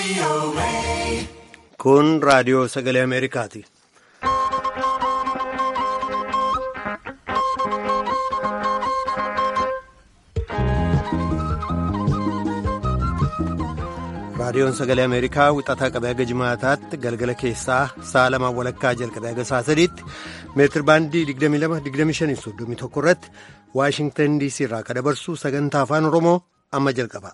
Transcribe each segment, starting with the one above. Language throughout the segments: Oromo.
Kun raadiyoo sagalee Ameerikaati. Raadiyoon sagalee Ameerikaa wixataa qabee haga jimaataatti galgala keessaa sa'a lamaan walakkaa jalqabee haga sa'a sadiitti meetir baandii 22-25-31 irratti Waashingtan DC irraa kan dabarsu sagantaa afaan Oromoo amma jalqaba.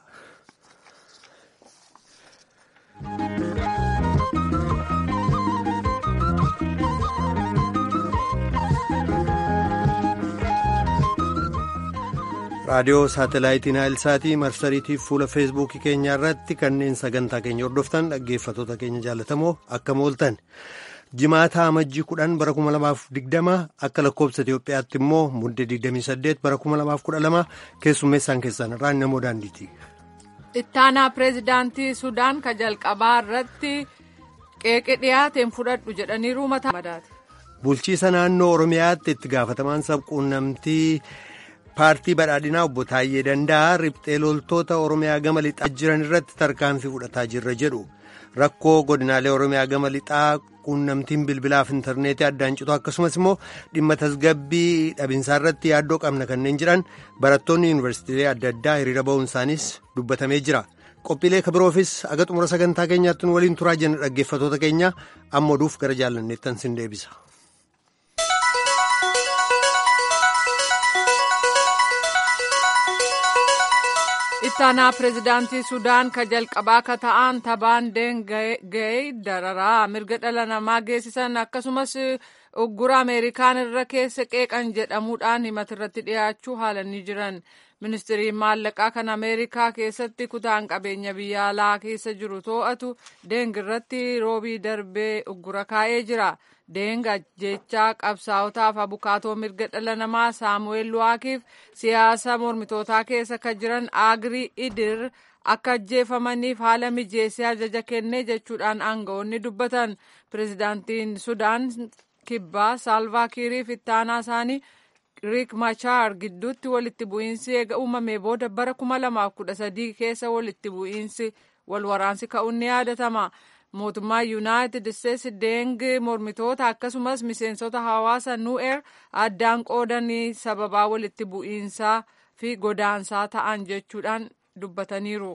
raadiyoo saatalaayitii naayilsaatii marsariitii fuula feesbuukii keenyaa irratti kanneen sagantaa keenya hordoftan dhaggeeffatoota keenya jaallatamoo akkam ooltan jimaataa amajjii kudhan bara 2020 akka lakkoobsa itiyoophiyaatti immoo muddee 28 bara 2012 keessummeessaan keessan irraan namoo daandiiti. ittaanaa pireezidaantii sudaan ka jalqabaa irratti qeeqe dhiyaateen fudhadhu jedhaniiru mataa madaati. bulchiisa naannoo oromiyaatti itti gaafatamaan sabquunnamtii. paartii badhaadhinaa obbo Taayyee Danda'a riphxee loltoota Oromiyaa gama lixaa jiran irratti tarkaanfii fudhataa jirra jedhu rakkoo godinaalee Oromiyaa gama lixaa quunnamtiin bilbilaaf intarneetii addaan citu akkasumas immoo dhimma tasgabbii dhabinsaa irratti yaaddoo qabna kanneen jiran barattoonni yuunivarsiitiilee adda addaa hiriira ba'uun isaaniis dubbatamee jira. qophiilee kabiroofis aga xumura sagantaa keenyaatti waliin turaa jenna dhaggeeffatoota keenya amma oduuf gara jaalanneettan sin deebisa. ittaanaa pireezidaantii sudaan ka jalqabaa ka ta'an tabaan deenga'ee dararaa mirga dhala namaa geessisan akkasumas uggura ameerikaan irra keessa qeeqan jedhamuudhaan himatirratti dhiyaachuu haalanii jiran ministiriin maallaqaa kan ameerikaa keessatti kutaan qabeenya biyya alaa keessa jiru to'atu deeng irratti roobii darbee uggura kaa'ee jira. Deenga jechaa qabsaa'otaaf abukaatoo mirga dhala namaa saamu'eel luwaakiif siyaasa mormitootaa keessa kan jiran agrii idir akka ajjeefamaniif haala mijeessee ajaja kennee jechuudhaan aanga'oonni dubbatan pireezidaantiin sudaan kibbaa saalvaa kiiriif ittaanaa isaanii riik machaar gidduutti walitti bu'iinsi eega uumamee booda bara 2013 keessa walitti bu'iinsi wal waraansi ka'uun ni yaadatama. mootummaa yuunaayitid isteetsi deeng mormitoota akkasumas miseensota hawaasa nu'eer addaan qoodanii sababaa walitti bu'iinsaa fi godaansaa ta'an jechuudhaan dubbataniiru.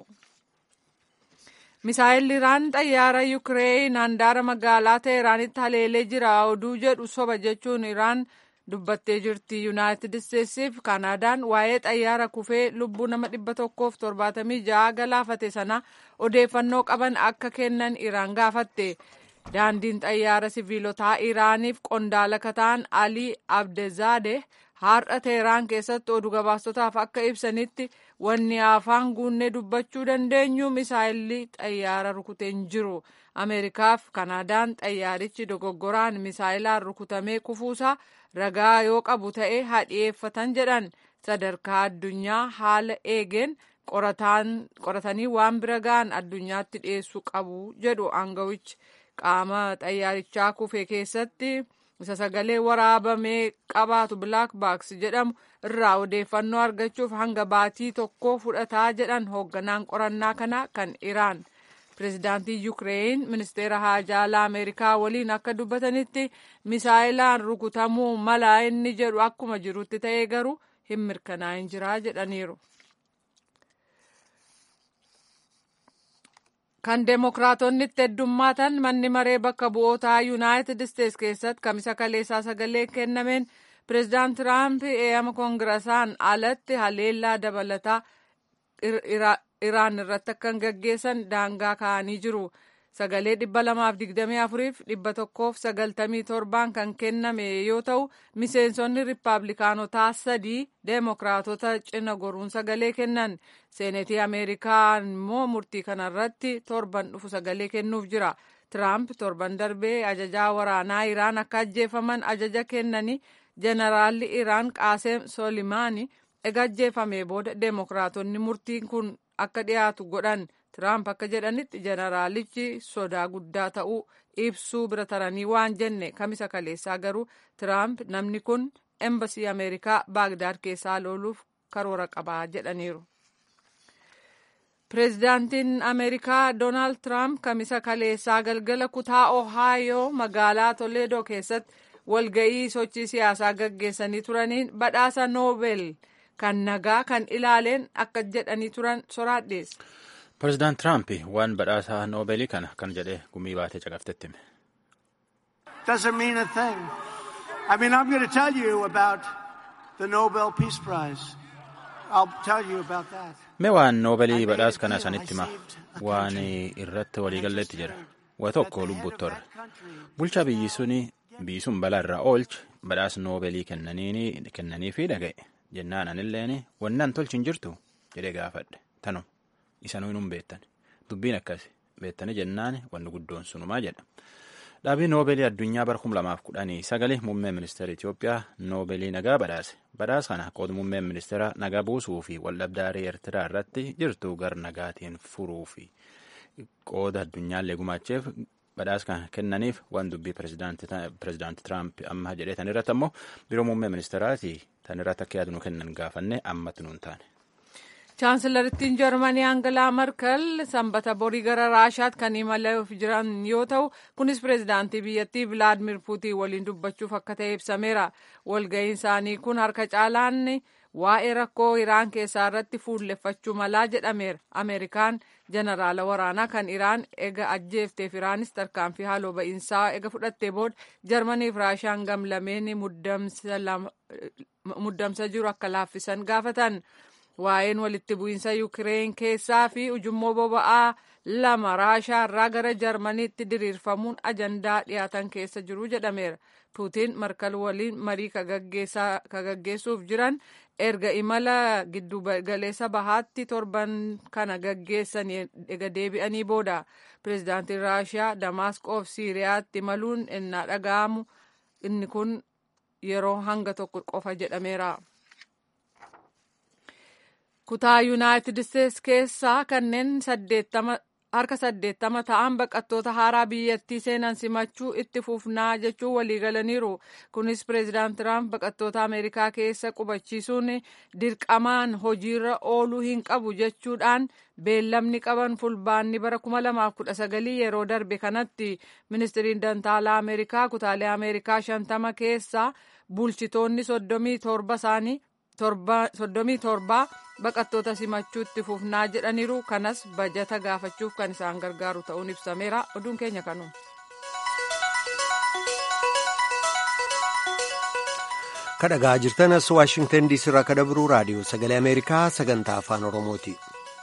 misaayilli iraan xayyaara yukireeyin handaara magaalaa teeraanitti haleelee jira oduu jedhu soba jechuun iraan dubbattee jirti yuunaayitid isteetsiif kaanaadaan waa'ee xayyaara kufee lubbuu nama dhibba tokkoof torbaatamii ja'a galaafate sana odeeffannoo qaban akka kennan iraan gaafatte daandiin xayyaara siviilotaa iraaniif qondaala kataan alii abdezaade har'a teeraan keessatti oduu gabaastotaaf akka ibsanitti wanni afaan guunnee dubbachuu dandeenyu misaayilli xayyaara rukuteen jiru ameerikaaf kaanaadaan xayyaarichi dogoggoraan misaayilaan rukutamee kufuusaa ragaa yoo qabu ta'e hadhiyeeffatan jedhan sadarkaa addunyaa haala eegeen qoratanii waan bira ga'an addunyaatti dhiyeessuu qabu jedhu aangawichi qaama xayyaarichaa kufe keessatti isa sagalee waraabamee qabaatu bilaak baaks jedhamu irraa odeeffannoo argachuuf hanga baatii tokko fudhataa jedhan hoogganaan qorannaa kana kan iraan. pireezidaantii yukireeyin ministeera haajaalaa ameerikaa waliin akka dubbatanitti misaayilaan rukutamuu mala inni jedhu akkuma jirutti ta'ee garuu hin mirkanaa'in jiraa jedhaniiru. kan deemokiraatonni itti heddummaatan manni maree bakka bu'ootaa yuunaayitid isteetsi keessatti kamisa kaleessaa sagalee kennameen pireezidaant tiraamp eeyama koongirasaan alatti haleellaa dabalataa iraan irratti akka hin gaggeessan daangaa kaa'anii jiru. Sagalee dhibba lamaaf digdamii afuriif dhibba tokkoof sagaltamii torbaan kan kenname yoo ta'u miseensonni riippaabilikaanotaa sadii deemokiraatota cina goruun sagalee kennan. Seenetii Ameerikaa immoo murtii kanarratti torban dhufu sagalee kennuuf jira. Tiraamp torban darbee ajajaa waraanaa Iraan akka ajjeefaman ajaja kennanii jeneraalli Iraan Qaaseem Solimaani ega ajjeefamee booda deemokiraatonni murtiin kun akka dhiyaatu godhan tiraamp akka jedhanitti jeneraalichi sodaa guddaa ta'uu ibsuu bira taranii waan jenne kamisa kaleessaa garuu tiraamp namni kun embasii ameerikaa baagdaad keessaa looluuf karoora qabaa jedhaniiru. Pireezidaantiin Ameerikaa Doonaald Tiraamp kamisa kaleessaa galgala kutaa Ohaayoo magaalaa Toleedoo keessatti walga'ii sochii siyaasaa gaggeessanii turaniin badhaasa Noobel kan nagaa kan ilaaleen akka jedhanii turan soraadheessa. Pireezidaant Tiraamp waan badhaasa Noobeelii kana kan jedhee gumii baatee caqaftetti hime. Doesn't mean a thing. I mean, I'm going to tell you about the Nobel Peace Prize. I'll tell you about that. Mee waan Noobeelii badhaas kana sanitti hima waan irratti waliigalleetti jira. Waa tokko lubbuutti torre. Bulchaa biyyi suni biyyi sun balaa irraa oolche badhaas Noobeelii kennanii fi dhaga'e. Jennaan anilleen wannaan tolchi hin jirtu jedhee gaafadhe. Tanu isanuu hin beektan. Dubbiin akkas beektanii jennaan wanni guddoon sunumaa jedha. Dhaabii Noobeelii addunyaa bara kum lamaaf kudhanii sagalee muummee ministeera Itoophiyaa Noobeelii nagaa badhaase. Badhaasa kana qooda muummeen ministeera nagaa buusuu fi waldhabdaarii Eertiraa irratti jirtu gar nagaatiin furuu fi qooda addunyaallee gumaacheef badhaasa kana kennaniif waan dubbii pireezidaanti Tiraamp amma jedhee tan irratti ammoo biroo muummee ministeeraati tan irratti akka yaadu nu kennan gaafanne ammatti nuun taane. Chaansilarittiin Jarmanii Aangalaa Merkel sanbata borii gara Raashaatti kan imaluuf jiran yoo ta'u, kunis pireezidaantii biyyattii Vilaadimir Puutiin waliin dubbachuuf akka ta'e ibsameera. Walga'iin isaanii kun harka caalaan waa'ee rakkoo Iraan keessaa irratti fuulleffachuu malaa jedhameera. Ameerikaan jeneraala waraanaa kan Iraan ega ajjeefteef Iraanis tarkaanfii haaloo ba'iinsaa ega fudhattee booda Jarmanii fi Raashaan gamlameen muddamsa jiru akka laaffisan gaafatan. waa'een walitti bu'iinsa yukireen keessaa fi ujummoo boba'aa lama raashaa irraa gara jarmaniitti diriirfamuun ajandaa dhiyaatan keessa jiru jedhameera puutiin markal waliin marii ka gaggeessuuf jiran erga imala giddu galeessa bahaatti torban kana gaggeessan ega deebi'anii booda pireezidaantiin raashiyaa damaasqoof siiriyaatti imaluun innaa dhaga'amu inni kun yeroo hanga tokko qofa jedhameera. kutaa yuunaayitid isteetsi keessaa kanneen harka saddeettama ta'an baqattoota haaraa biyyattii seenan simachuu itti fufnaa jechuun waliigalaniiru kunis pireezidaant tiraamp baqattoota ameerikaa keessa qubachiisuun dirqamaan hojiirra ooluu hin qabu jechuudhaan beellamni qaban fulbaanni bara 2019 yeroo darbe kanatti ministiriin dantaalaa ameerikaa kutaalee ameerikaa shantama keessaa bulchitoonni soddomii torba isaanii soddomii torbaa baqattoota simachuutti fufnaa jedhaniiru kanas bajata gaafachuuf kan isaan gargaaru ta'uun ibsameera oduun keenya kanuma. kadhagaa jirtanas waashingtan diisii irraa kadabruu raadiyoo sagalee ameerikaa sagantaa afaan oromooti.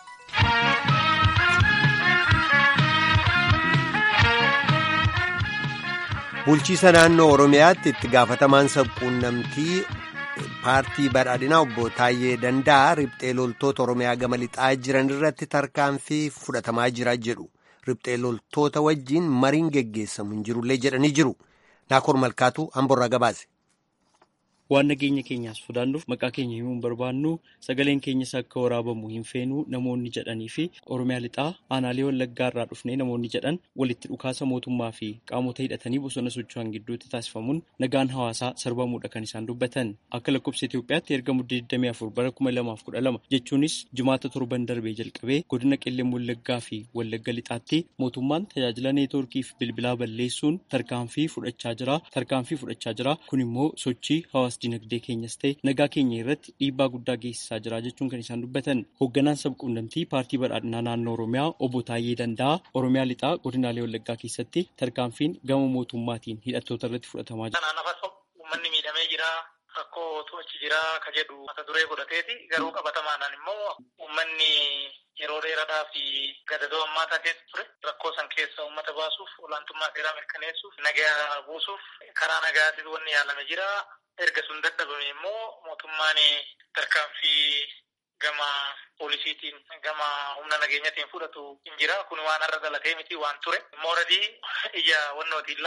bulchiisa naannoo oromiyaatti itti gaafatamaan sabquunnamtii paartii badhaadhinaa obbo Taayyee Danda'a riphxee loltoota Oromiyaa gama lixaa jiran irratti tarkaanfii fudhatamaa jira jedhu riphxee loltoota wajjiin mariin geggeessamu hin jirullee jedhanii jiru. Naakoor Malkaatu Amborraa gabaase. waan nageenya keenyaas sodaannuuf maqaa keenya himuu hin barbaannu sagaleen keenyas akka waraabamu hin feenu namoonni jedhanii fi oromiyaa lixaa aanaalee wallaggaa irraa dhufnee namoonni jedhan walitti dhukaasa mootummaa fi qaamota hidhatanii bosona socho'an gidduutti taasifamuun nagaan hawaasaa sarbamuudha kan isaan dubbatan akka lakkoofsa Itoophiyaatti erga muddee 24 bara 2012 jechuunis jimaata torban darbee jalqabee godina qellem wallaggaa fi wallagga lixaatti mootummaan tajaajila neetwoorkii fi bilbilaa balleessuun tarkaanfii fudhachaa jira tarkaanfii fudhachaa jira kun immoo sochii hawaasa dinagdee keenyas ta'e nagaa keenya irratti dhiibbaa guddaa geessisaa jira jechuun kan isaan dubbatan hoogganaan sabquunnamtii paartii badhaadhinaa naannoo oromiyaa obbo Taayyee Danda'a oromiyaa lixaa godinaalee wallaggaa keessatti tarkaanfiin gama mootummaatiin hidhattoota irratti fudhatamaa jira. Uummanni miidhamee jira. Rakkoo achi jira ka jedhu mata duree godhateeti garuu qabatamaadhaan immoo uummanni yeroo dheeraadhaa fi gadadoo hammaataa keessa ture rakkoo san keessa uummata baasuuf olaantummaa seeraa mirkaneessuuf nagaa buusuuf karaa nagaatiin wanni yaalame jira. erga sun dadhabame immoo mootummaan tarkaanfii gama poolisiitiin gama humna nageenyatiin fudhatu hin jira kun waan har'a dhalatee miti waan ture mooradii ija wannooti ilaalle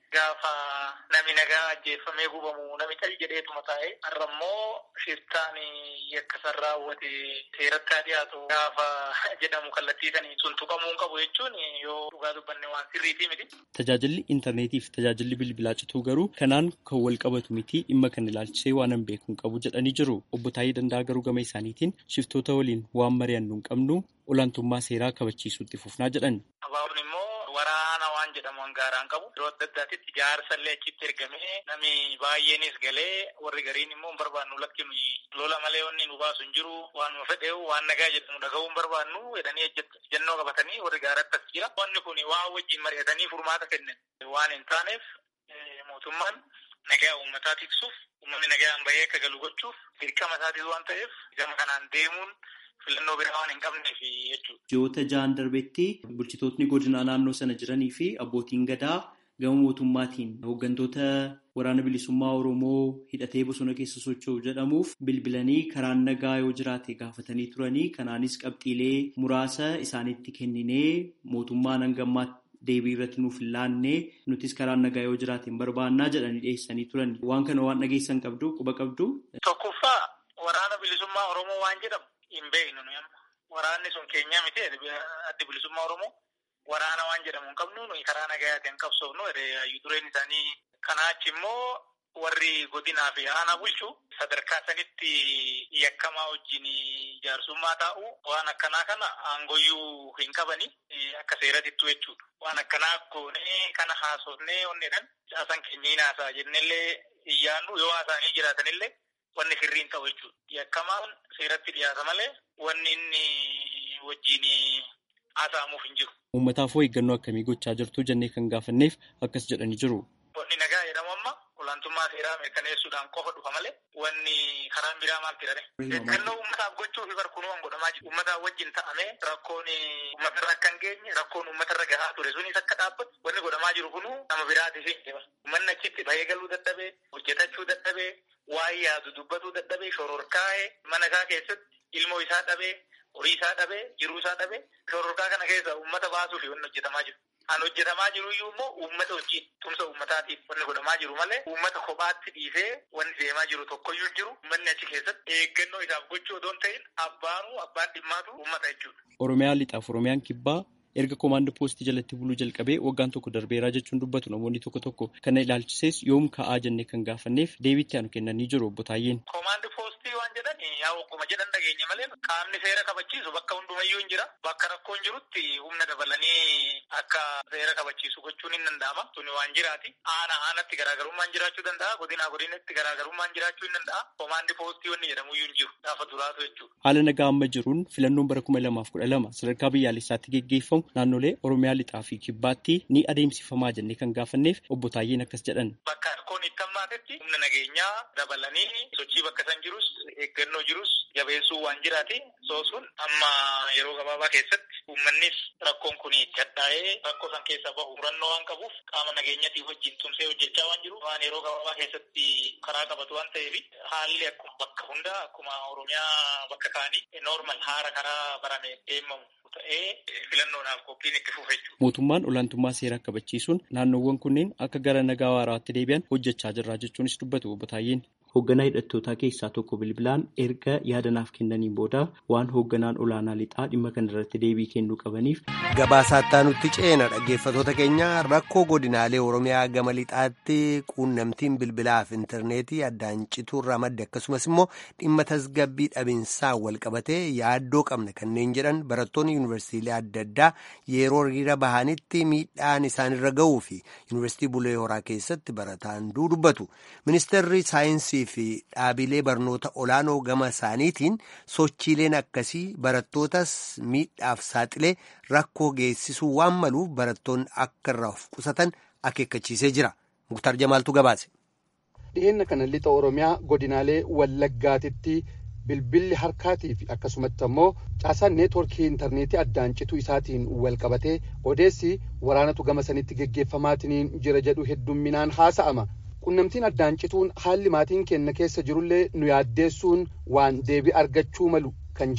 gaafa nami nagaa ajjeeffamee gubamu nami tal jedheetuma taa'e har'ammoo shiftaan yakkasan raawwate seeratti haa dhiyaatu gaafa jedhamu kallattiisanii sun tuqamuu hin qabu jechuun yoo dhugaa dubbanne waan sirriitii miti. Tajaajilli intarneetii fi tajaajilli bilbilaa cituu garuu kanaan kan wal qabatu miti dhimma kan ilaalchisee waan hin beeku hin qabu jedhanii jiru. Obbo Taayii Danda'a garuu gama isaaniitiin shiftoota waliin waan mari'annu hin qabnu olaantummaa seeraa kabachiisuutti fufnaa jedhan. Abaaboon immoo waraana waan jedhamu hangaaraan qabu yeroo adda addaatitti jaarsallee achitti ergamee namni baay'eenis galee warri gariin immoo hin barbaannu lakkinu lola malee wanni nu baasu hin jiru waan nu fedheewu waan nagaa jedhamu dhaga'uu hin barbaannu jedhanii ejjennoo qabatanii warri gaaratti as jira wanni kun waan wajjin mari'atanii furmaata kennan waan hin taaneef mootummaan nagaa uummataa tiksuuf uummanni nagaan bahee akka galu gochuuf dirqama isaatis waan ta'eef gama kanaan deemuun filannoo biraa waan hin qabneef jechuudha. Ji'oota ja'an darbetti bulchitootni godinaa naannoo sana jiranii fi abbootiin gadaa gama mootummaatiin hooggantoota waraana bilisummaa Oromoo hidhatee bosona keessa socho'u jedhamuuf bilbilanii karaan nagaa yoo jiraate gaafatanii turanii kanaanis qabxiilee muraasa isaanitti kenninee mootummaan hangammaa deebii irratti nuuf hin laanne nutis karaan nagaa yoo jiraate hin barbaannaa jedhanii dhiyeessanii turan waan kana waan dhageessan qabdu quba qabdu. Tokkoffaa waraana bilisummaa Oromoo waan jedhamu hin beeknu nuyi amma waraanni sun keenyaa miti addi bilisummaa Oromoo waraana waan jedhamu hin qabnu nuyi karaa nagayaatiin qabsoofnu hayyuu dureen isaanii kanaa achi immoo warri godinaa fi aanaa bulchu sadarkaa sanitti yakkamaa wajjin jaarsummaa taa'u waan akkanaa kana aangoyyuu hin qabani akka seeratittu jechuudha. Waan akkanaa goonee kana haasofnee onnedhan caasan keenya hin haasaa jennellee hin yaannu yoo haasaanii jiraatanillee wanni sirriin ta'u jechuudha. Yakkamaan seeratti dhiyaata malee wanni inni wajjin haasa'amuuf hin jiru. Uummataaf hoo eeggannoo akkamii gochaa jirtu jennee kan gaafanneef akkas jedhanii jiru. Wanni nagaa jedhamu amma olaantummaa seeraa mirkaneessuudhaan qofa dhufa malee wanni karaan biraa maal jedhame. Eeggannoo uummataaf gochuuf barkunuun godhamaa jiru. Uummataaf wajjin ta'amee rakkoon uummatarra akka hin geenye rakkoon uummatarra gahaa ture sunis akka dhaabbatu wanni godhamaa jiru kunuu nama biraatiif hin jiba. Uummanni achitti bahee galuu dadhabee hojjetachuu dadhabee waa'ee yaadu dubbatuu dadhabee shororkaa'ee mana isaa keessatti ilmoo isaa dhabee horii isaa dhabee jiruu isaa dhabee shororkaa kana keessa uummata baasuuf wanni hojjetamaa jiru. Kan hojjetamaa jiru iyyuu immoo uummata wajjin tumsa uummataatiif wanni godhamaa jiru malee uummata kophaatti dhiisee wanni deemaa jiru tokkoyyuu jiru uummanni achi keessatti eeggannoo isaaf gochuu odoo hin ta'in abbaanuu abbaan dhimmaatu uummata jechuudha. Oromiyaa lixaaf Oromiyaan kibbaa erga koomaandii poostii jalatti buluu jalqabee waggaan tokko darbeeraa jechuun dubbatu namoonni tokko tokko kana ilaalchisees yoom ka'aa jennee kan gaafanneef deebiitti aanu kennanii jiru obbo Taayyeen. Koomaandii poostii waan jedhan yaa wagguma jedhan dhageenya malee qaamni seera kabachiisu bakka hundumayyuu hin jira bakka rakkoon jirutti humna dabalanii akka seera kabachiisu gochuun hin danda'ama tuni waan jiraati aana aanatti garaagarummaan jiraachuu danda'a godinaa godinatti garaagarummaan jiraachuu hin danda'a koomaandii poostii wanni jedhamuyyuu hin jiru gaafa duraatu jechuudha. Haala nagaa amma jiruun filannoon bara kuma lamaaf kudha lama sadarkaa biyyaalessaatti geggeeffamu naannolee Oromiyaa lixaa fi kibbaatti ni adeemsifamaa jennee kan gaafanneef obbo Taayyeen akkas jedhan. Bakka rakkoon itti hammaatetti humna nageenyaa dabalanii sochii bakka san jirus eeggannoo jirus jabeessuu waan jiraati soosuun amma yeroo gabaabaa keessatti uummannis rakkoon kun itti hadhaa'ee rakkoo san keessaa bahu murannoo waan qabuuf qaama nageenyatii wajjin tumsee hojjechaa waan jiru waan yeroo gabaabaa keessatti karaa qabatu waan ta'eef haalli akkuma bakka hundaa akkuma Oromiyaa bakka kaanii noormal haara karaa barame deemamu ta'ee filannoodhaaf qophiin itti fufe jechuudha. Mootummaan olaantummaa seeraa kabachiisuun naannoowwan kunneen akka gara nagaa waaraatti deebi'an hojjechaa jirra jechuunis dubbatu obbo Taayyeen. Hoogganaa hidhattootaa keessaa tokko bilbilaan erga yaadanaaf kennaniin booda waan hoogganaan olaanaa lixaa dhimma kana irratti deebii kennuu qabaniif. Gabaasaattaa nutti ceena dhaggeeffatoota keenya rakkoo godinaalee Oromiyaa gama lixaatti quunnamtiin bilbilaaf intarneetii addaan cituurraa madde akkasumas immoo dhimma tasgabbii dhabiinsaan wal qabatee yaaddoo qabna kanneen jedhan barattoonni yuunivarsiitiilee adda addaa yeroo hiriira bahanitti miidhaan isaanirra ga'uu fi yuunivarsiitii Bulee Horaa keessatti barataan dubbatu. Ministeerri saayinsii fi dhaabilee barnoota olaanoo gama isaaniitiin sochiileen akkasii barattootas miidhaaf saaxilee rakkoo geessisuu waan maluuf barattoonni akka irraa of qusatan akeekkachiisee jira. Muktar Jamaaltu gabaase. Dhiyeenya kana lixa Oromiyaa godinaalee Wallaggaatitti bilbilli harkaatii fi akkasumatti ammoo caasaan neetworkii intarneetii addaan cituu isaatiin wal qabatee odeessi waraanatu gama sanitti geggeeffamaatiin jira jedhu heddumminaan haasa'ama. qunnamtiin addaan cituun haalli maatiin keenya keessa jirullee nu yaaddeessuun waan deebii argachuu malu kan jedhan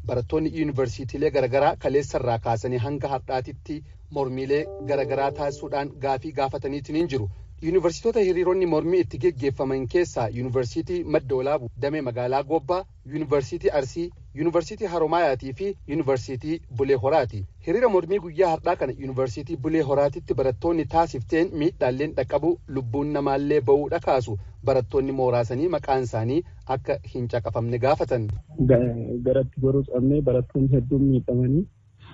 barattoonni yuunivarsiitiilee garaagaraa kaleessarraa kaasanii hanga har'aatitti mormiilee garaagaraa taasisuudhaan gaafii gaafataniitiin jiru. yuunivarsiitota hiriironni mormii itti geggeeffaman keessaa yuunivarsiitii madda olaabu damee magaalaa gobbaa yuunivarsiitii arsii yuunivarsiitii haromaayatii fi yuunivarsiitii bulee horaati hiriira mormii guyyaa har'aa kana yuunivarsiitii bulee horaatitti barattoonni taasifteen miidhaalleen dhaqqabu lubbuun namaallee ba'uudha kaasu barattoonni mooraasanii maqaan isaanii akka hin caqafamne gaafatan. garatti goruu qabnee barattoonni hedduun miidhamanii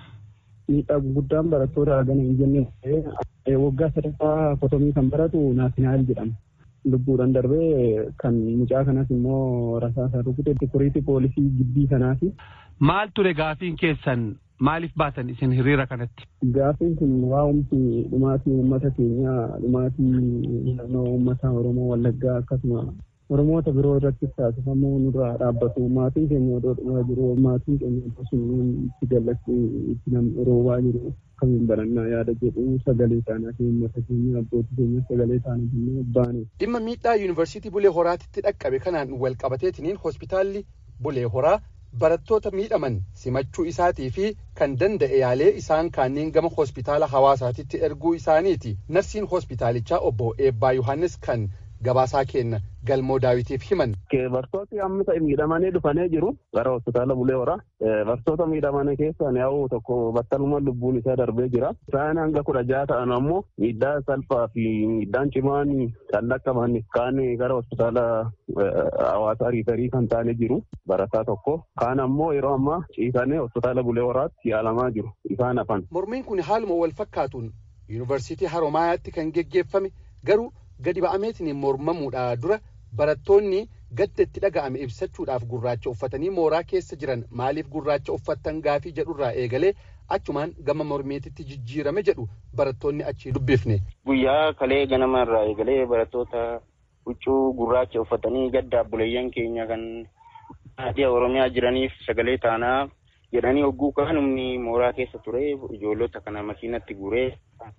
miidhaa guddaan barattoota hagana hin jenne waggaa sadaffaa kotomii kan baratu naasinaal jedhama. Lubbuudhaan darbee kan mucaa kanas immoo rasaasaan rukute sikuriitii poolisii gibbii kanaati. Maal ture gaafiin keessan maaliif baatan isin hiriira kanatti? Gaafiin kun waa'umsi dhumaatii uummata keenyaa dhumaatii naannoo uummata Oromoo Wallaggaa akkasuma Oromoota biroo irratti taasifamuu nurraa dhaabbatu maatiin keenya odoo dhumaa jiru maatiin keenya odoo sun itti gallachi itti roobaa jiru akkamiin barannaa yaada jedhu sagalee isaanii fi uummata keenya abbootii keenya sagalee isaanii jennee baane. Dhimma miidhaa yuunivarsiitii Bulee Horaatitti dhaqqabe kanaan wal qabateetiniin hospitaalli Bulee Horaa barattoota miidhaman simachuu isaatii fi kan danda'e yaalee isaan kanneen gama hospitaala hawaasaatitti erguu isaaniiti. Narsiin hospitaalichaa obbo Eebbaa Yohaannis kan gabaasaa kenna galmoo daawitiif himan. Barattooti amma ta'e miidhamanii dhufanii jiru gara hospitaala Bulee Horaa. Barattoota miidhamanii keessaa yaa'u tokko battaluma lubbuun isaa darbee jira. Isaan hanga kudha jaha ta'an ammoo miidhaa salphaa fi miidhaan cimaan kan dhaqqaban kaan gara hospitaala hawaasaa riifarii kan taane jiru barataa tokko. Kaan ammoo yeroo ammaa ciisanii hospitaala Bulee Horaatti yaalamaa jiru. Isaan hafan. Mormiin kun haaluma wal fakkaatuun yuunivarsiitii Haromaayaatti kan geggeeffame garuu gadi ba'ameetiin mormamuudha dura barattoonni gadda itti dhaga'ame ibsachuudhaaf gurraacha uffatanii mooraa keessa jiran maaliif gurraacha uffattan gaafii jedhurraa eegalee achumaan gama mormiititti jijjiirame jedhu barattoonni achii dubbifne. Guyyaa kalee ganama irraa eegalee barattoota huccuu gurraacha uffatanii gadda buleeyyan keenya kan naannoo Oromiyaa jiraniif sagalee taanaa jedhanii hogguu kaan humni mooraa keessa ture ijoollota kana makiinatti guuree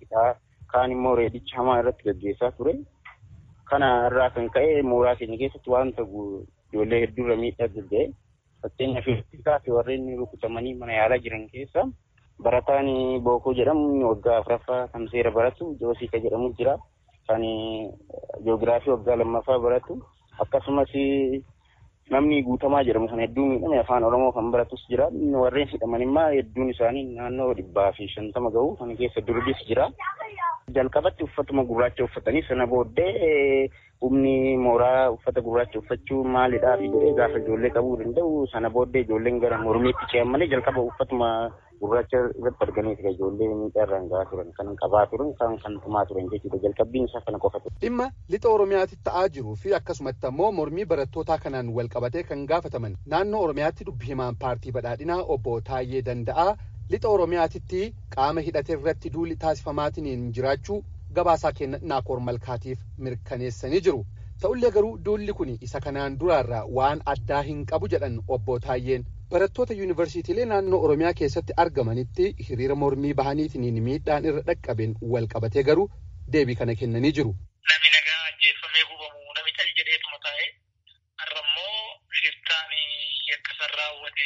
kaan immoo reedicha hamaa irratti gaggeessaa ture. Kana irraa kan ka'e mooraa keenya keessatti wanta ijoollee hedduurra miidhaa gaggeesse. Fakkeenyaaf fi warreen rukutamanii mana yaalaa jiran keessa barataan Bookoo jedhamu waggaa afuraffaa kan seera baratu Joosiika jedhamu jira. Kan jiyoogiraafii waggaa lammaffaa baratu akkasumas namni guutamaa jedhamu kan hedduu miidhame afaan Oromoo kan baratus jira. Warreen hidhaman immoo hedduun isaanii naannoo dhibbaa fi shantama gahu kan keessa durbis jira. jalqabatti uffatuma gurraacha uffatanii sana booddee humni mooraa uffata gurraacha uffachuu maalidhaa fi jedhee gaafa ijoollee qabuu danda'u sana booddee ijoolleen gara mormiitti ce'an malee jalqaba uffatuma gurraacha irratti arganiiti kan ijoollee miidhaa irraan gahaa turan kan qabaa turan kan kan tumaa turan jechuudha jalqabbiin isaa kana qofa ture. Dhimma lixa Oromiyaatti ta'aa jiruu fi akkasumatti ammoo mormii barattootaa kanaan wal qabatee kan gaafataman naannoo Oromiyaatti dubbi himaan paartii badhaadhinaa obbo Taayyee Danda'aa lixa oromiyaatitti qaama hidhate irratti duulli taasifamaatiin jiraachuu gabaasaa kenna naakoor malkaatiif mirkaneessanii jiru ta'ullee garuu duulli kun isa kanaan duraarraa waan addaa hin qabu jedhan obbo Taayyeen barattoota yuunivarsiitiilee naannoo oromiyaa keessatti argamanitti hiriira mormii bahaniitiin miidhaan irra dhaqqabeen wal qabatee garuu deebii kana kennanii jiru. Namni nagaa ajjeeffamee gubamu nami tal jedheetuma taa'e har'ammoo shiftaan yakka raawwate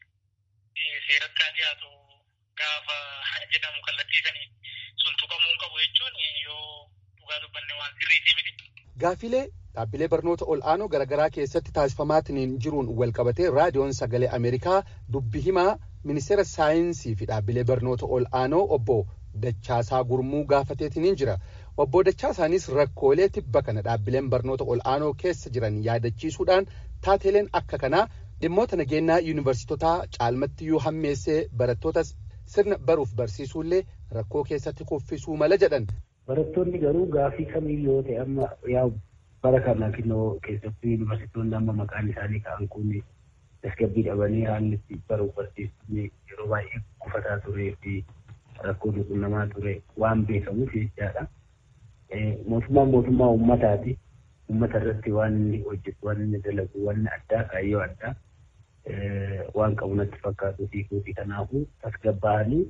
seeratti haa dhiyaatu gaafa jedhamu kallattii sanii sun tuqamuu qabu jechuun yoo dhugaa dubbanne waan sirriitii miti. Gaafilee dhaabbilee barnoota ol'aanoo garaagaraa keessatti taasifamaatiin jiruun wal qabatee raadiyoon sagalee Ameerikaa dubbi himaa ministeera saayinsii fi dhaabbilee barnoota ol'aanoo obbo Dachaasaa Gurmuu gaafateetiin jira. Obbo Dachaasaanis rakkoolee tibba kana dhaabbileen barnoota ol'aanoo keessa jiran yaadachiisuudhaan taateeleen akka kanaa dhimmoota nageenyaa yuunivarsiitotaa caalmatti yoo hammeessee barattootas sirna baruuf barsiisuullee rakkoo keessatti kuffisuu mala jedhan. Barattoonni garuu gaafii kamiyyuu yoo ta'e amma yaa bara kana kinnoo keessatti yuunivarsiitoonni amma maqaan isaanii ka'an kun tasgabbii dhabanii haalli itti baruuf barsiisuun yeroo baay'ee kufataa turee fi rakkoo quunnamaa ture waan beekamuuf jechaadha. Mootummaan mootummaa uummataati. Uummata irratti waan inni hojjetu waan inni dalagu waan addaa kaayyoo addaa waan qabu natti fakkaatu hiikuuti kanaafuu tasgabbaa'anii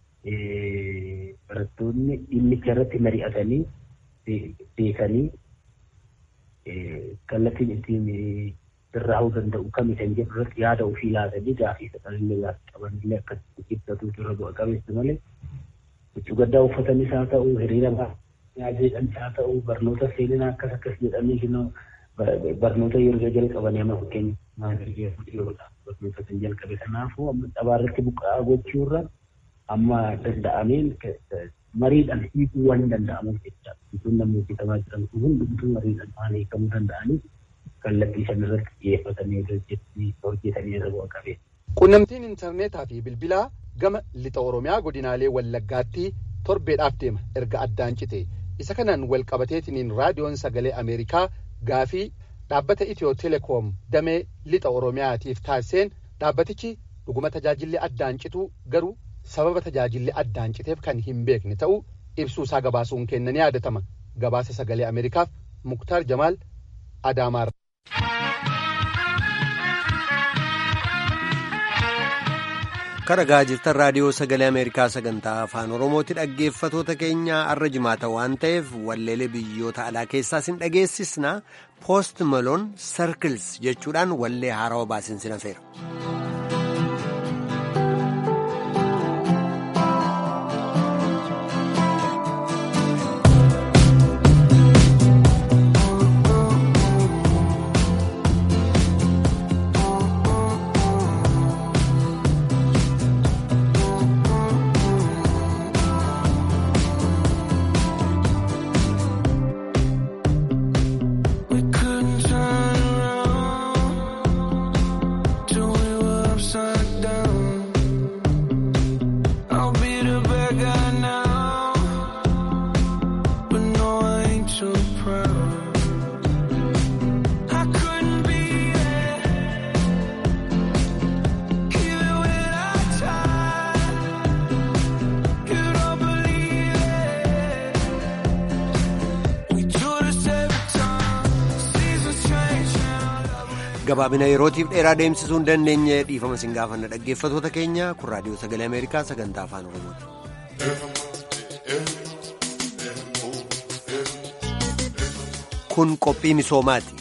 barattoonni dhimmicha irratti mari'atanii beekanii kallattiin ittiin irraa danda'u kami kan jedhu irratti yaada ofii laatanii gaafii fedhanillee gaafii qabanillee akkasitti ibsatuutu irra bu'a qabeessa malee huccuu gaddaa uffatanis haa ta'u hiriira jedhanis haa ta'u barnoota seenaa akkas akkas jedhanii barnoota yeroo jalqabanii amma fakkeenya maandargeedha barnoota kan jalqabe kanaafuu amma xabaarratti buqqa'aa gochuurra amma danda'ameen mariidhaan hiikuu waan danda'amuuf jecha bituun namni hojjetamaa jiran kun hundumtuu mariidhaan waan hiikamuu danda'anii kallattii san irratti xiyyeeffatanii hojjetanii irra bu'a qabeessa. Qunnamtiin intarneetaa fi bilbilaa gama lixa Oromiyaa godinaalee Wallaggaatti torbeedhaaf deema erga addaan cite. Isa kanaan wal qabateetiniin raadiyoon sagalee Ameerikaa gaafii dhaabbata Itiyoo Telekoom damee lixa Oromiyaatiif taasiseen dhaabbatichi dhuguma tajaajilli addaan citu garuu sababa tajaajilli addaan citeef kan hin beekne ta'uu ibsuu isaa gabaasuun kennanii yaadatama. Gabaasa sagalee Ameerikaaf Muktaar Jamaal Adaamaarra. karagaa jirtan raadiyoo sagalee ameerikaa sagantaa afaan oromooti dhaggeeffatoota keenya arra jimaata waan ta'eef walleelee biyyoota alaa keessaas hin dhageessisna poost maloon sarkils jechuudhaan wallee haarawa baasinsin hafeera. gabaabina yerootiif dheeraa deemsisuu hin dandeenye dhiifama isin gaafanna dhaggeeffatoota keenya kun raadiyoo sagalee ameerikaa sagantaa afaan oromooti. kun qophii misoomaati.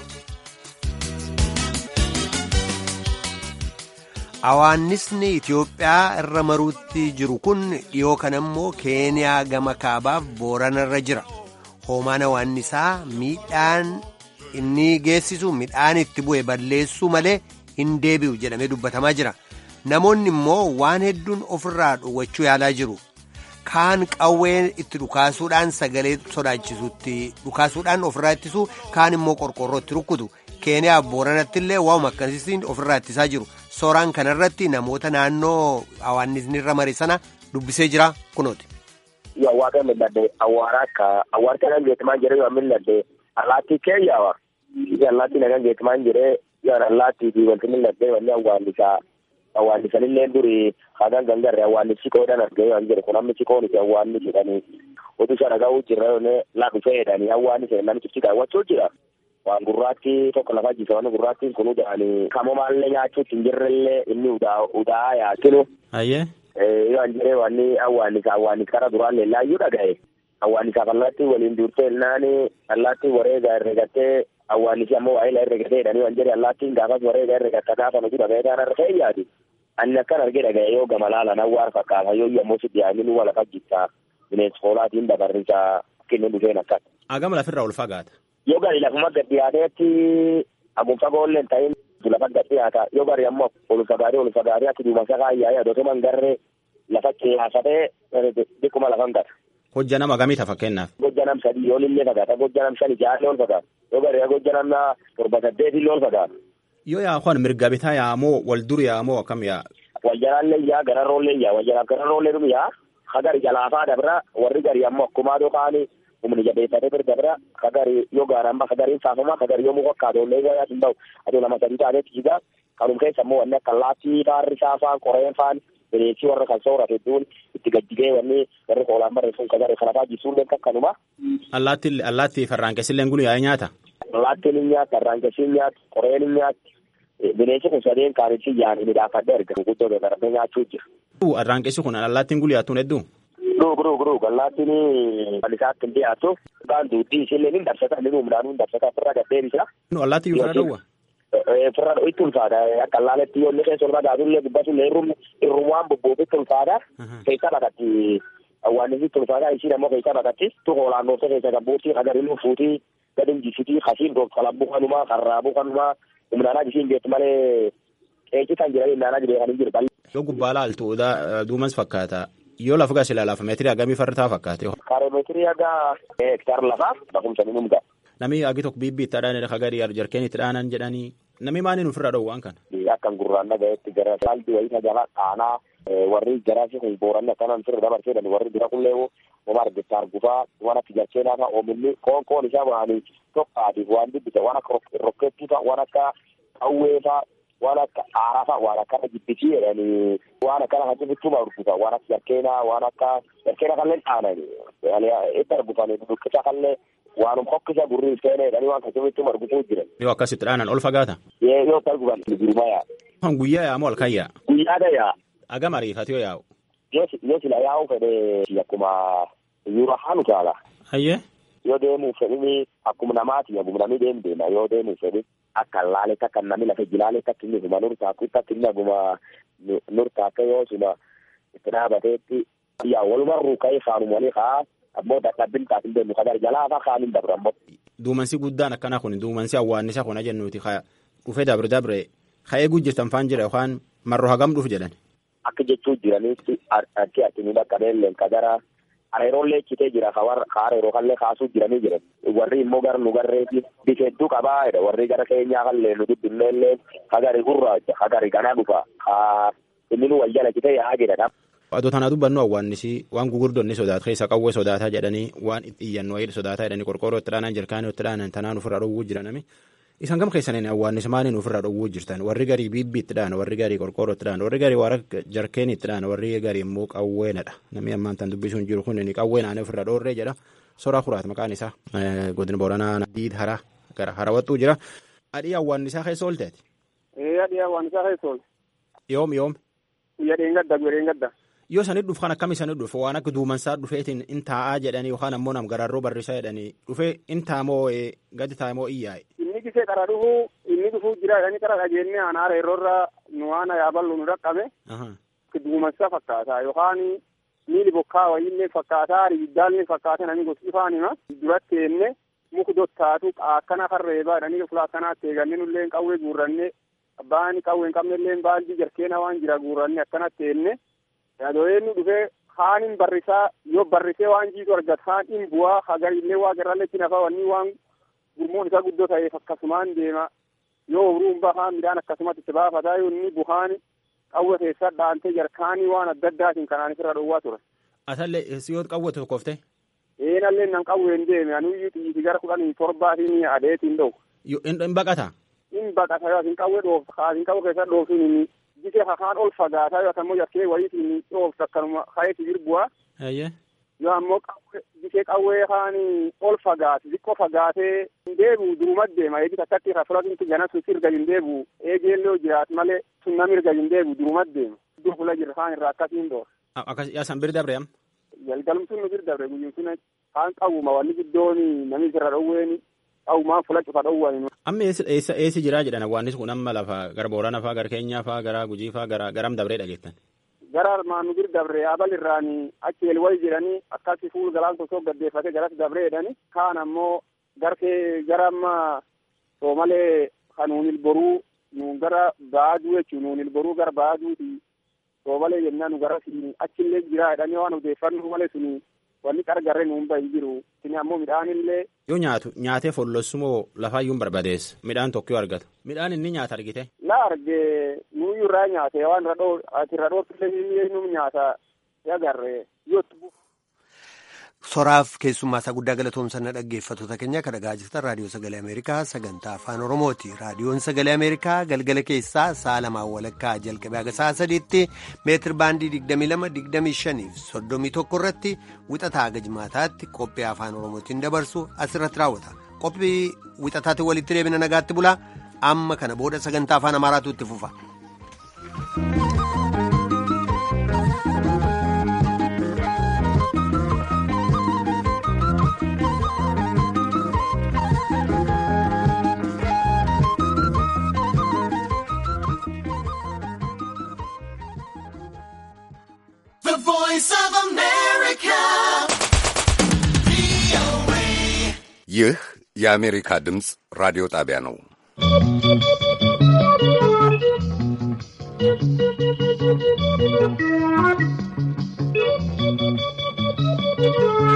Awaannisni Itiyoophiyaa irra maruutti jiru kun dhiyoo kana immoo Keeniyaa gama kaabaaf Booranarra jira. Hoomaan awaannisaa miidhaan inni geessisu midhaan itti bu'e balleessuu malee hin deebi'u jedhamee dubbatamaa jira. Namoonni immoo waan hedduun ofirraa dhowwachuu yaalaa jiru. Kaan qawwee itti dhukaasuudhaan sagalee sodaachisutti dhukaasuudhaan ofirraa ittisu kaan immoo qorqorroo itti rukkutu. Keeniyaa Booranatti illee waa'uma akkasitti ofirraa ittisaa jiru. Sooraan kanarratti namoota naannoo awaannisni irra mare sana dubbisee jira kunooti. Awwaara milladde awwaara akka awwaara kana geetimaan jedhee yoo milladde allaattii keeyyawa. Allaattii nagaan geetimaan jedhee yoo allaattii fi wanti milladde wanni awwaallisaa awwaallisanillee duri hagan gangarre awwaallissi qoodhan argee waan jedhu kun amma siqoon itti awwaalli jedhanii oduu sana ga'uu jirra yoone laafisee jedhanii awwaalli seenaa namichi daawwachuu jira. waan gurraatti tokko lafa jisa waan gurraattiin kun uda'anii kamomaallee nyaachuutti hin jirrellee inni udaa yaakinu. Ayyee. Yoo an jedhee wanni awwaalisa awwaalis kara duraan leellaayyuu dhagaye. Awwaalisaaf allaattii waliin duurtee ilnaani allaattii wareegaa herregattee awwaalisi ammoo waa'ee herregatee jedhanii waan jedhe allaattiin gaafas wareegaa herregatta gaafa nuti dhaga'ee kaan irra ta'e yaadi. Ani akkan argee dhagaye yoo gama laalan awwaar fakkaata yoo ammoo si dhiyaanii nu walafa jittaa bineensa hoolaatiin dabarrisaa kennu dhufeen akkas. Agama lafirraa ol fagaata. yoo gari lafuma gad dhiyaateetti agun fagoolleen ta'in lafa gad dhiyaata yoo gari ammoo ol fagaatee ol fagaatee ati duuma isaa kaayyaa yaadotuma hin garree lafa qiyaafatee dhikkuma lafan gata. Hojja nama gamiita fakkeenyaaf. Hojja nam sadii yoo illee fagaata hojja nam shani jaallee ol fagaata yoo gari hojja nam torba saddeet illee ol fagaata. Yoo yaa kun mirga bitaa yaamoo wal dur yaamoo akkam yaa. Wal jalaallee yaa gararroollee yaa wal jalaaf gararroollee dhum yaa hagari jalaafaa dabra warri gari ammoo akkumaa dhokaanii humni jabeeffate bir dabra kagari yoo gaaramba kagariin saafama kagari yoo muka kaadoollee gayaa hin ta'u aduu nama sadii taaneetti jigaa kanum keessa immoo wanni akka laattii faarri saafaan qoreen faan bineensi warra kan soorate hedduun itti gajjigee wanni warri koolaan barreessuun kagari kanafaa jisuullee kakkanuma. Allaatti allaatti farraankesillee gulu yaa'ee nyaata. Allaattiin hin nyaatti farraankesiin nyaatti qoreen hin nyaatti bineensi kun sadeen kaanitti yaa'anii midhaafadhe erga guddoo gagarabee nyaachuu jira. Arraanqessi kun allaattiin gulu yaattuun hedduu. Dhug dhug dhug allaattiin alisaatti hin dhiyaatu. Kaan duudii ishee ni dabsata inni humnaan ni dabsata ofirraa gaddeebisa. Allaattii yoo fira dhowwa. firra itti ulfaata akka laaletti yoonni keessa ol fagaatullee gubbatullee irrum irrumuwaan bobboofitti ulfaata keessa bakatti awwaannisitti ulfaata isiin ammoo keessa bakatti tuqoo laannoofte keessa gabbuutti hagariluu fuutii gadin jisitii kasiin doof kalabbuu kanumaa karraabuu kanumaa humnaanaa jisiin beektu malee qeecitan jiranii naanaa jireekanii jiru yoo gubbaa laaltu duumas fakkaata yoo lafa gas ilaalaaf meetirii hagamii fardaa fakkaate. Kaaromeetirii haga hektaara lafaa bakumsanii numga. Namni agi tokko biibbii itti dhaananii hagarii jarkeen itti dhaanan jedhanii namni maaliin ofirraa dhowwu waan kana. Akkan gurraan dhagayetti gara saalbii wayii tajaajila qaanaa warri jaraasi kun booranni akkanaan firra dabarsee jedhani warri bira qullee wama argittaa argufaa waan akka jarkeenaa fa'a oomilli qoon qoon isaa waanii tokkaatiif waan dubbisa waan akka rokkeettii fa'a waan akka qawwee fa'a waan akka aaraa fa'a waan akkana jibbisii jedhanii waan akkana kan jibbituma urgufa waan akka jarkeenaa waan akka jarkeena kallee dhaanani itti argufani buqqisa kallee waanum hokkisa gurri seene jedhanii waan kan jibbituma argufuu jiran. Yoo akkasitti dhaanan ol fagaata. Yoo akka argufan guruma yaa. Kan guyyaa yaa moo halkan yaa? Guyyaadha yaa. Agam ariifati yoo yaa'u. Yoo sila yaa'u fedhe akkuma yuura haanu taala. Hayyee. Yoo deemuu fedhini akkuma namaati akkuma namni deemu deema yoo deemuu fedhi akka laaletti akka namni lafa jilaaletti akka inni huma nurtaakutti akka inni akkuma nurtaaka yoo suma itti dhaabateetti yaa walumarruu ka'ee faanuma walii kaa ammoo dadhabbin taasin deemu kadar jalaa faa kaanin dabra ammoo. Duumansi guddaan akkana kun duumansi awwaannisa kun jennuuti dhufee dabre dabre ka'ee gujjirtan faan jira yookaan marroo hagam dhufu jedhan. Akka jechuu jiranitti arki arkinii dhaqqabeelleen kadara areerollee citee jira ka areeroo kallee kaasuu jiranii jiran warri immoo gara nu garreeti bifa hedduu qabaa jedha warri gara keenyaa kallee nu dubbinneellee hagari gurraacha hagari ganaa dhufa ka inni nu wal jala citee yaa jedhadha. Adoo tanaa dubbannu awwaannisi waan gugurdonni sodaatu keessa qawwee sodaataa jedhanii waan itti iyyannu wayii sodaataa jedhanii qorqoorroo itti dhaanan jirkaanii itti dhaanan tanaan ofirraa dhowwuu jiranami. Isan gam keessaniin awwaannisi maaliin ofirraa dhowwuu jirtan warri garii biibbii itti dhaana warri garii qorqoorroo itti dhaana warri garii waara jarkeenii itti dhaana warri garii immoo qawweenadha namni ammaan tan dubbisuun jiru kun inni qawwee naannoo ofirraa dhoorree jedha soraa kuraat maqaan isaa godina booranaa diid hara gara harawattuu jira adii awwaannisaa keessa oolteeti. Adii awwaannisaa keessa oolte. Yoom yoom. Guyyaa dheengadda guyyaa dheengadda. Yoo sanit dhufu kan akkam isanii dhufu waan akka duumansaa dhufeetiin in taa'aa jedhanii yookaan ammoo nam garaarroo barrisaa jedhanii dhufee in taamoo gadi taamoo iyyaa'e. Inni gisee qara dhufu inni dhufu jira jedhanii qara dhageenne anaara yeroo nu waan yaaballu nu dhaqqabe. Duumansa fakkaata yookaan miili bokkaa wayiillee fakkaata ibiddaallee fakkaata namni gosti ifaanima duratti eenne muku dottaatu akkana farreebaa jedhanii fuula akkanaatti eeganne nullee qawwee guurranne abbaan qawwee hin qabnellee baaldii jarkeena waan jira guurranne akkanatti eenne. Yaadooyeennu dhufee haanin barrisaa yoo barrisee waan jiitu argata haan in bu'aa hagarillee waa garalletti nafa wanni waan gurmuun isaa guddoo ta'eef akkasumaan deema yoo obruun bahaa midhaan akkasumatti itti baafataa yoo inni buhaan qawwe keessa dhaantee jarkaanii waan adda addaatiin kanaan isirra dhowwaa ture. Asallee siyoot qawwe tokkofte. Eenallee nan qawween deeme anuyyuu xiyyiiti gara kudhanii torbaatiin adeetiin dhowu. In baqata. In baqata yoo asin qawwe dhoofta kaasin qawwe keessa dhooftuun inni gisee hakaan ol fagaataa yoo ammoo jarkee wayiitiin dhooftu akkanuma hayeeti jirbu'a. Yoo ammoo gisee qawwee haani ol fagaate xiqqoo fagaatee hin deebi'u duruma deema eegi takkatti rafuratinti ganasu sirga hin deebi'u eegeellee jiraat malee sun nam irga hin deebi'u duruma deema. Iddoo fuula jirra haan irraa akkasiin dhoor. Akkas yaasan bir dabre am. Galgalumsuun nu bir dabre guyyuun sun haan qawwuma wanni giddoon namni irra dhowweeni qawwumaan fuula cufa dhowwani. Amma eessa eessi jiraa jedhan awwaannis kun amma lafa gara Boorana faa gara Keenyaa faa gara Gujii faa gara garam dabree dhageettan. Gara armaan nu bir dabre abal irraanii achi elwal jedhanii akkasi fuul galaan tokko gaddeeffate garas dabree jedhani kaan ammoo garkee gara amma soomalee kanuunil boruu nu gara baaduu jechuun nuunil boruu gara baaduuti soomalee jennaan nu gara achillee jiraa jedhanii waan odeeffannoo malee suni wanni qargarree nuun bahi jiru sini ammoo midhaanillee. Yoo nyaatu nyaatee follossumoo lafaayyuun barbaadees midhaan tokko yoo argata midhaan inni nyaata argite. La arge nuyyuu irraa nyaate waan irra dhoo ati irra dhooftillee nu nyaata agarre yoo Soraaf keessummaa isaa guddaa galatoomsanna dhaggeeffattoota keenya kan dhagaa jirtan raadiyoo sagalee Ameerikaa sagantaa afaan Oromooti. Raadiyoon sagalee Ameerikaa galgala keessaa sa'a lamaan walakkaa jalqabee haga sa'a sadiitti meetir baandii 22-25 fi 31 irratti wixataa haga jimaataatti qophii afaan Oromootiin dabarsu asirratti raawwata. Qophii wixataatti walitti deebina nagaatti bulaa amma kana booda sagantaa afaan Amaaraatu itti fufa. The voice of America. ይህ የአሜሪካ ድምፅ ራዲዮ ጣቢያ ነው።